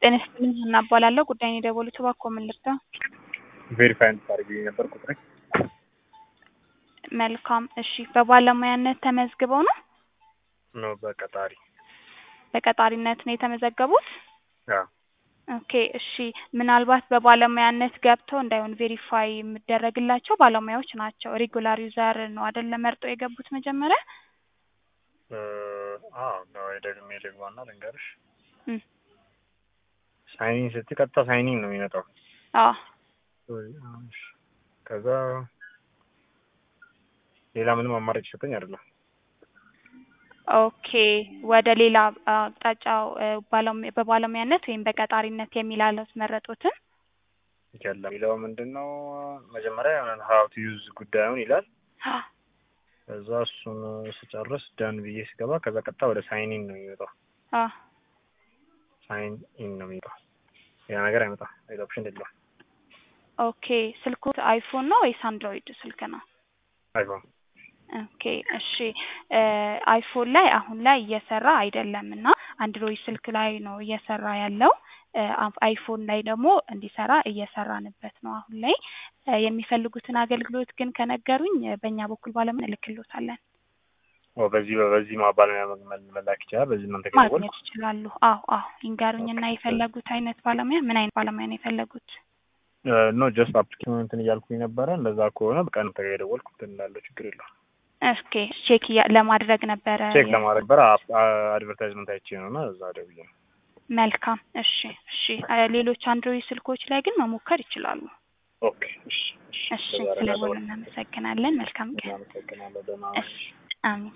ጤና ይስጥልኝ ሀና እባላለሁ። ጉዳይን የደወሉት እባክዎ ምን ልርዳ? ቬሪፋይ እንድታደርጊልኝ ነበር ቁጥሬ። መልካም እሺ። በባለሙያነት ተመዝግበው ነው? ነው በቀጣሪ በቀጣሪነት ነው የተመዘገቡት? አዎ። ኦኬ እሺ። ምናልባት በባለሙያነት ገብተው እንዳይሆን ቬሪፋይ የሚደረግላቸው ባለሙያዎች ናቸው። ሬጉላር ዩዘር ነው አይደል መርጠው የገቡት መጀመሪያ? እ አዎ ነው ወይ ደግሜ ልግባና ልንገርሽ። እም፣ ሳይኒን ስትይ ቀጥታ ሳይኒን ነው የሚመጣው። አዎ ወይ እሺ። ከዛ ሌላ ምንም አማራጭ ይሰጠኝ አይደለም። ኦኬ ወደ ሌላ አቅጣጫው እ ባለሙያ በባለሙያነት ወይም በቀጣሪነት የሚል አላስመረጡትም? የለም የሚለው ምንድን ነው መጀመሪያ የሆነ ሀው ቱ ዩዝ ጉዳዩን ይላል። አ ከዛ እሱን ስጨርስ ደን ብዬ ስገባ ከዛ ቀጥታ ወደ ሳይን ኢን ነው የሚመጣው። አ ሳይን ኢን ነው የሚመጣው። ሌላ ነገር አይመጣም። ሌላ ኦፕሽን የለውም። ኦኬ ስልኩት አይፎን ነው ወይስ አንድሮይድ ስልክ ነው? አይፎን ኦኬ እሺ እ አይፎን ላይ አሁን ላይ እየሰራ አይደለም እና አንድሮይድ ስልክ ላይ ነው እየሰራ ያለው። እ አፍ- አይፎን ላይ ደግሞ እንዲሰራ እየሰራንበት ነው አሁን ላይ። እ የሚፈልጉትን አገልግሎት ግን ከነገሩኝ እ በእኛ በኩል ባለሙያ እንልክሎታለን። ኦ በዚህ በዚህ ባለሙያ መ- መላክ ይችላል። በዚህ እናንተ ከደወልኩ ማግኘት ይችላሉ። አዎ አዎ ይንገሩኝና የፈለጉት አይነት ባለሙያ ምን አይነት ባለሙያ ነው የፈለጉት? ኖ ጀስት አፕሊኬሽን እንትን እያልኩኝ ነበረ። እንደዛ ከሆነ በቃ እናንተ ጋር የደወልኩ እንትን እንዳለው ችግር የለውም። ኦኬ ቼክ እያ- ለማድረግ ነበረ። ቼክ ለማድረግ ነበረ አድቨርታይዝመንት አይቼ ነው እና እዛ ደውዬ ነው። መልካም እሺ እሺ እ ሌሎች አንድሮይድ ስልኮች ላይ ግን መሞከር ይችላሉ። ኦኬ እሺ እሺ እሺ እንደዛ ስለሆነ አደርጋለሁ። እናመሰግናለን። መልካም ቀን። አመሰግናለሁ። ደህና እሺ አሜን።